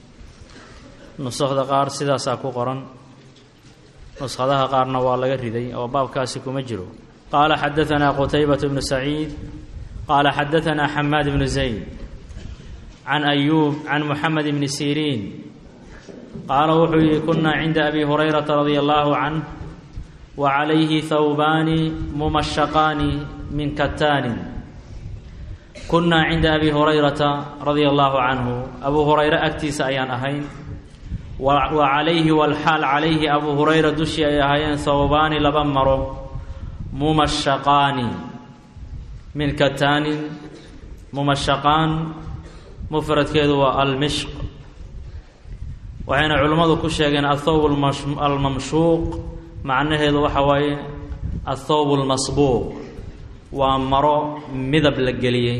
nusakda qaar sidaasaa ku qoran nuskhadaha qaarna waa laga riday oo baabkaasi kuma jiro qaala xadaanaa qutaybaة bnu saciid qaala xadaanaa xamaad bnu zayd can ayuub can muxamed bni siriin qaala wuxuu yihi kunaa cinda abi hurayrata radia allahu canh wa calayhi thawbaani mumashaqaani min kataanin kunnaa cinda abi hurayrata radia allahu canhu abuu hurayre agtiisa ayaan ahayn wa calayhi walxaal calayhi abuu hurayra dushii ay ahaayeen thawbaani laba maro mumashaqaani min kataanin mumashaqaan mufradkeedu waa almishq waxayna culimmadu ku sheegeen athawb almamshuuq macnaheedu waxa waaye athawb almasbuuq waa maro midab la geliyey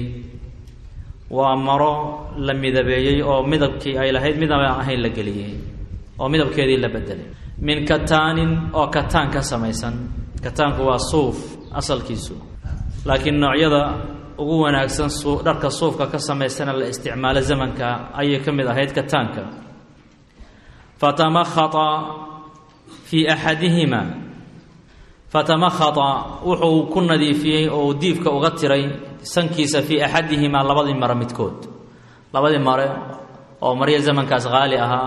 waa maro la midabeeyey oo midabkii ay lahayd midab aan ahayn la geliyey oo midabkeedii la bedelay min kataanin oo kataan ka samaysan kataanku waa suuf asalkiisu laakiin noocyada ugu wanaagsan dharka suufka ka samaysana la isticmaalo zamanka ayay ka mid ahayd kataanka fatamakhata fii axadihima fatamakhata wuxuu ku nadiifiyey oo diifka uga tiray sankiisa fii axadihimaa labadii mare midkood labadii mare oo maryo zamankaas qaali ahaa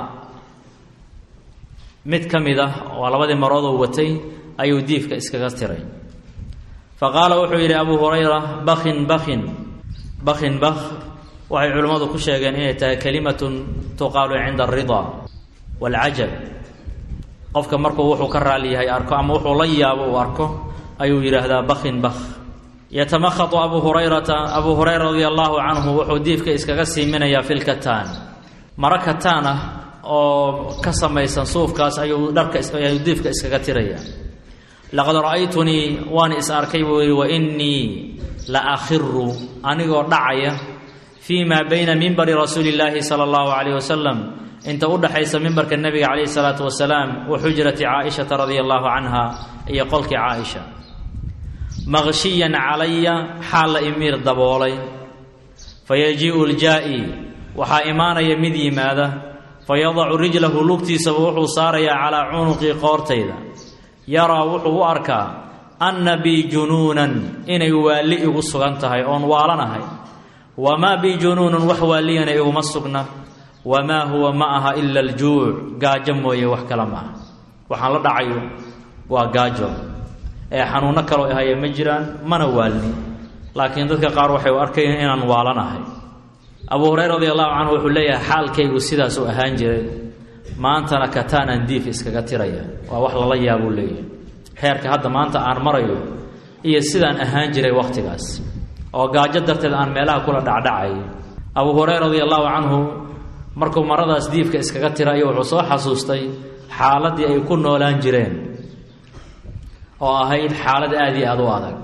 mid ka mid ah oo labadii maroodoo watay ayuu diifka iskaga tiray fa qaala wuxuu yidhi abuu hurayra bakin bakin bakin bak waxay culimmadu ku sheegeen inay tahay kelimatun tuqaalu cinda alridaa waalcajab qofka markuu wuxuu ka raali yahay arko ama wuxuu la yaabo uu arko ayuu yidhaahdaa bakin bak yatamakhatu abuu hurayrata abuu hurayra radia allaahu canhu wuxuu diifka iskaga siiminayaa fi lkataan maro kataan ah oo ka samaysan suufkaas ayuu dharka ayuu diifka iskaga tiraya laqad ra'aytunii waan is arkay buu yidhi wa innii la akhiru anigoo dhacaya fii maa bayna mimbari rasuuli illaahi sala allahu calayh wasalam inta u dhaxaysa mimbarka nebiga calayhi salaatu wasalaam wa xujrati caaishata radia allahu canha iyo qolkii caaisha maqshiyan calaya xaal la imiir daboolay fayajii'u ljaa'i waxaa imaanaya mid yimaada fayadacu rijlahu lugtiisaba wuxuu saarayaa calaa cunuqii qoortayda yaraa wuxuu u arkaa anna bii junuunan inay waalli igu sugan tahay oon waalanahay wamaa bii junuunun wax waalliyana iguma sugna wamaa huwa ma aha ila aljuuc gaajo mooye wax kale ma aha waxaan la dhacayo waa gaajo ee xanuunno kaloo ahaya ma jiraan mana waalni laakiin dadka qaar waxay u arkayeen inaan waalanahay abuu hureyra radi allahu canhu wuxuu leeyahay xaalkaygu sidaas u ahaan jiray maantana kataanaan diif iskaga tiraya waa wax lala yaabuu leeyahay heerka hadda maanta aan marayo iyo sidaan ahaan jiray wakhtigaas oo gaajo darteed aan meelaha kula dhacdhacay abuu hureyra radi allahu canhu markuu maradaas diifka iskaga tirayo wuxuu soo xasuustay xaaladdii ay ku noolaan jireen oo ahayd xaalad aada iyo aada u adag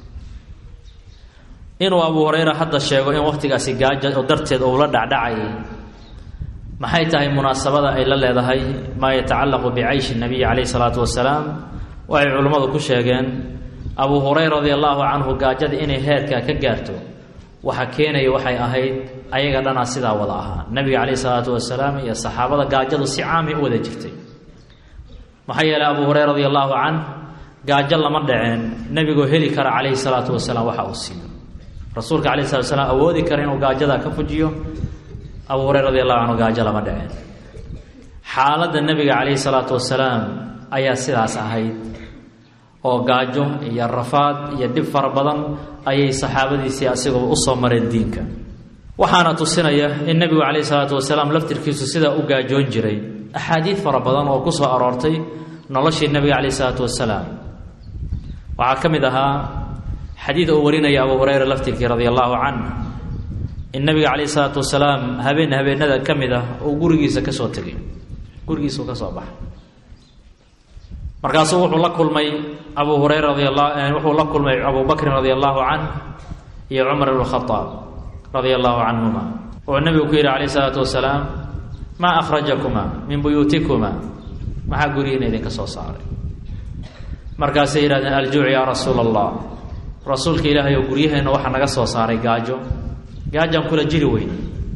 inuu abuu hureyra hadda sheego in wakhtigaasi gaajo oo darteed uu la dhacdhacayay maxay tahay munaasabada ay la leedahay maa yatacallaqu bicayshi nabiyi calayhi salaatu wasalaam waxay culimmadu ku sheegeen abu hurayra radi allahu canhu gaajada inay heerkaa ka gaarto waxa keenaya waxay ahayd ayaga dhanaa sidaa wada ahaa nabiga calayhi salaatu wasalaam iyo saxaabada gaajadu si caamay u wada jirtay maxaa yeelay abu hureyra radi allahu canh gaajo lama dhaceen nebigoo heli kara calayhi salaatu wasalaam waxa uu siiyo rasuulka calayhi salatu wasalaam awoodi kara inuu gaajada ka fujiyo abu hureyra radi allahu canhu gaajo lama dhaceen xaaladda nebiga calayhi salaatu wasalaam ayaa sidaas ahayd oo gaajo iyo rafaad iyo dhib fara badan ayay saxaabadiisii asigoo usoo mareen diinka waxaana tusinaya in nebigu calayhi salaatu wasalaam laftirkiisu sidaa u gaajoon jiray axaadiid fara badan oo ku soo aroortay noloshii nebiga calayhi salaatu wasalaam waxaa ka mid ahaa xadiid uu warinaya abu hureyra laftirkii radia allahu canh in nebiga calayhi salaatu wasalaam habeen habeenada ka mid ah uu gurigiisa ka soo tegay gurigiisuu ka soo baxay markaasuu wuxuu la kulmay abu hureyra radi la wuxuu la kulmay abu bakrin radia allahu canh iyo cumar ibn khadaab radia allahu canhuma wuxuu nebigu ku yidhi calayh isalaatu wasalaam maa akhrajakuma min buyuutikuma maxaa gurigiina idinka soo saaray markaasay yidhahdeen aljuuc yaa rasuula allah rasuulka ilaahay oo guryaheenna waxaa naga soo saaray gaajo gaajaan kula jiri weyn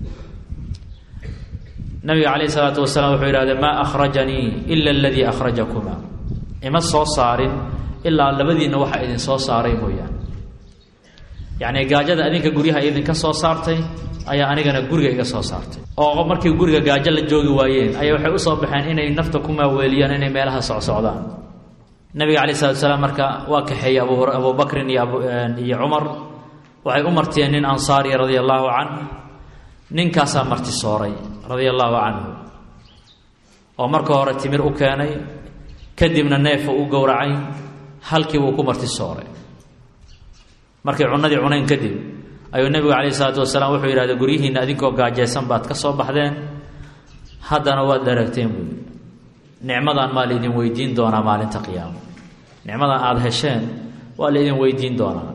nabiga calayh isalaatu wasalaam wuxuu yidhahdeen maa akhrajanii ila aladii akhrajakuma ima soo saarin ilaa labadiinna waxa idin soo saaray mooyaane yacni gaajada adinka guryaha idinka soo saartay ayaa anigana guriga iga soo saartay oo markii guriga gaajo la joogi waayeen ayaa waxay usoo baxeen inay nafta ku maaweeliyaan inay meelaha socsocdaan nabiga calai salatu salaam marka waa kaxeeyey abu abu bakrin iyo iyo cumar waxay u martiyeen nin ansaariya radia allaahu canh ninkaasaa marti sooray radia allaahu canhu oo marka hore timir u keenay kadibna neefa u gowracay halkii buu ku marti sooray markay cunadii cunayn kadib ayuu nebigu calayhi salaatu wasalaam wuxuu yidhahda guryihiinna adinkoo gaajaysan baad ka soo baxdeen haddana waad dharagteen buui nicmadan maa laydin weydiin doonaa maalinta qiyaamo nicmadan aada hesheen waa laydin weydiin doonaa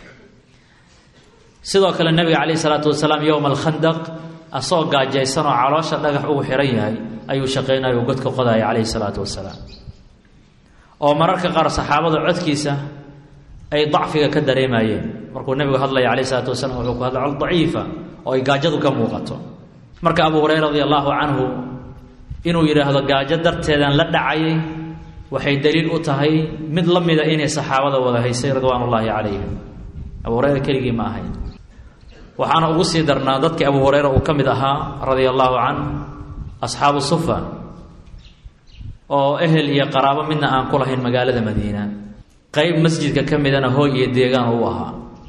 sidoo kale nebiga calayhi salaatu wasalaam yowma alkhandaq asagoo gaajaysan oo caloosha dhagax ugu xihan yahay ayuu shaqaynaya uu godka qodaya calayhi salaatu wasalaam oo mararka qaar saxaabada codkiisa ay dacfiga ka dareemayeen markuu nebigu hadlaya calayh isalaatu wasalaam wuxuu ku hadlay cod daciifa oo ay gaajadu ka muuqato marka abu hureyra radi allahu canhu inuu yidhaahdo gaajo darteedan la dhacayay waxay daliil u tahay mid la mida inay saxaabada wada haysay ridwaan ullaahi calayhim abu hureyra keligii ma ahayn waxaana ugu sii darnaa dadkii abu hureyra uu ka mid ahaa radia allaahu canh asxaabu sufa oo ehel iyo qaraabo midna aan ku lahayn magaalada madiina qayb masjidka ka midana hooy iyo deegaan u ahaa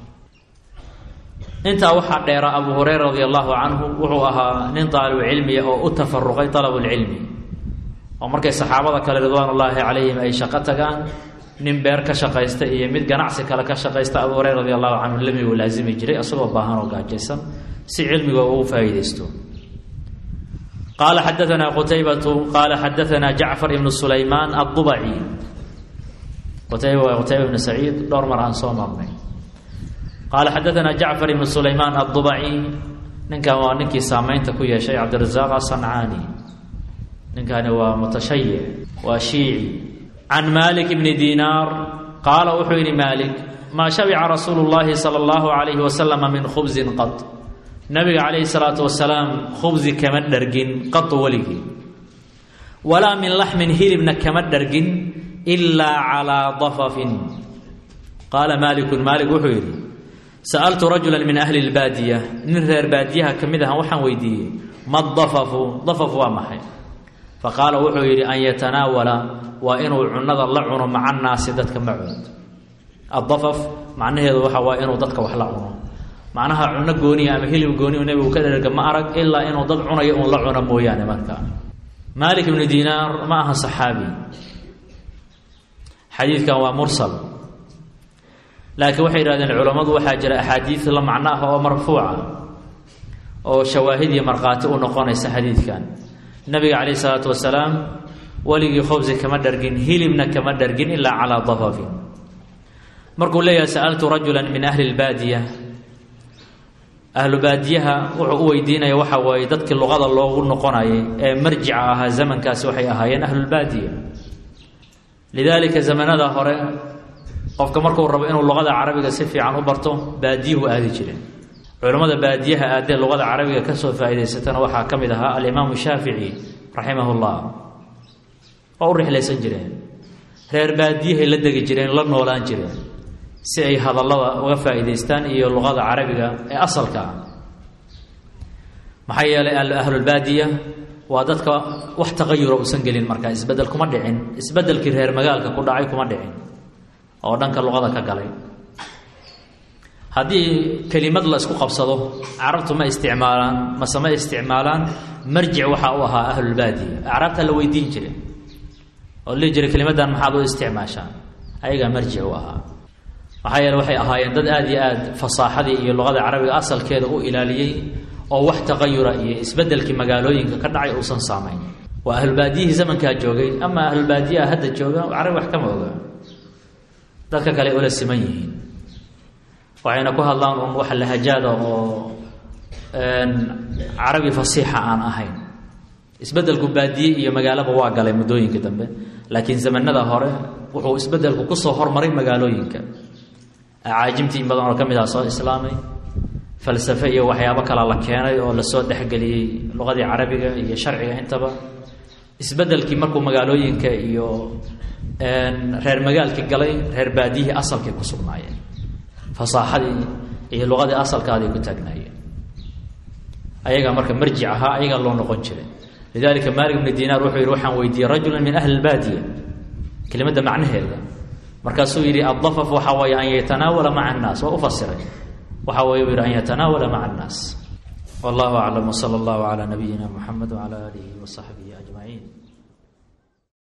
intaa waxaa dheera abu hureyra radi allahu canhu wuxuu ahaa nin daalibu cilmiya oo u tafaruqay dalabulcilmi oo markay saxaabada kale ridwaan ullaahi calayhim ay shaqo tagaan nin beer ka shaqaysta iyo mid ganacsi kale ka shaqaysta abu hureyra radi allahu canhu lamigu laasimi jiray isagoo baahan oo gaajaysan si cilmiga ugu faa'iidaysto qaala xadaanaa qutaybatu qaala xadaanaa jacfar ibnu sulaymaan addubaci qutayba waa qutayba ibnu saciid dhowr mar aan soo marnay qaala xadaanaa jacfar ibnu sulaymaan addubaci ninkan waa ninkii saamaynta ku yeeshay cabdirasaaq asancaani ninkani waa mutashayic waa shiici can malik bni dinaar qaala wuxuu yidhi malik maa shabica rasuulu llaahi sala allahu calayhi wasalama min khubsin qad nabiga calayhi salaatu wasalaam khubsi kama dhargin qadu weligii walaa min laxmin hilibna kama dhargin ilaa calaa dafafin qaala maalikun maalik wuxuu yidhi sa'altu rajula min ahli lbaadiya nin reer baadiyaha ka mid ahan waxaan weydiiyey ma dafafu dafaf waa maxay faqaala wuxuu yidhi an yatanaawala waa inuu cunada la cuno maca naasi dadka macood addafaf macnaheedu waxa waa inuu dadka wax la cuno macnaha cuno gooniya ama hilib gooniya nebigu ka dherga ma arag ilaa inuu dad cunayo uun la cuno mooyaane markaa maalik ibnu dinaar ma aha saxaabi xadiidkan waa mursal laakiin waxay yidhahdeen culammadu waxaa jira axaadiid la macno ah oo marfuuca oo shawaahid iyo markhaati u noqonaysa xadiidkan nabiga calayhi salaatu wasalaam weligii khobsi kama dhargin hilibna kama dhargin ilaa calaa dafafin markuu leeyahay sa'altu rajula min ahli lbaadiya ahlu baadiyaha wuxuu u weydiinaya waxa waaye dadkii luqada loogu noqonayay ee marjica ahaa zamankaasi waxay ahaayeen ahlulbaadiya lidaalika zamanada hore qofka markuu rabo inuu luqada carabiga si fiican u barto baadiyuhu aadi jireen culammada baadiyaha aadee luqada carabiga ka soo faa'idaysatana waxaa ka mid ahaa alimaamu shaafici raximah ullah oo u rixlaysan jireen reer baadiyahay la degi jireen la noolaan jireen si ay hadallada uga faa'iidaystaan iyo luqada carabiga ee asalka ah maxaa yeelay ahlulbaadiya waa dadka wax taqayura uusan gelin markaa isbeddel kuma dhicin isbeddelkii reer magaalka ku dhacay kuma dhicin oo dhanka luqada ka galay haddii kelimad la isku qabsado carabtu ma isticmaalaan mase ma isticmaalaan marjic waxaa u ahaa ahlulbaadiya acraabtaa la weydiin jire oo lihi jiray kelimaddan maxaad u isticmaashaan ayagaa marjic u ahaa maxaa yeele waxay ahaayeen dad aada iyo aad fasaaxadii iyo luqada carabiga asalkeeda u ilaaliyey oo wax taqayura iyo isbeddelkii magaalooyinka ka dhacay uusan saamayn waa ahlulbaadiyihii zamankaa joogay ama ahlulbaadiyaha hadda jooga carabi wax kama oga dadka kale ula siman yihiin waxayna ku hadlaan un wax lahajaada oo carabi fasiixa aan ahayn isbeddelku baadiye iyo magaalaba waa galay muddooyinka dambe laakiin zamanada hore wuxuu isbeddelku kusoo hormaray magaalooyinka acaajimtii in badan oo ka mid ah soo islaamay falsafe iyo waxyaabo kala la keenay oo lasoo dhexgeliyey luqadii carabiga iyo sharciga intaba isbeddelkii markuu magaalooyinka iyo reer magaalkii galay reer baadiyihii asalkay ku sugnaayeen fasaaxadii iyo luqadii asalkaaday ku taagnaayeen ayagaa marka marjic ahaa ayagaa loo noqon jiray lidalika maalik bni dinaar wuxuu yidhi waxaan weydiiyey rajulan min ahli lbaadiya kelimadda macnaheeda markaasuu yidhi addafaf waxaa weeye an yatanaawala maca annaas waa u fasiray waxaa weeye u yidhi an yatanaawala maca annaas wallahu aclam wsala allahu calaa nabiyina muxamed wcala aalihi wasaxbihi ajmaciin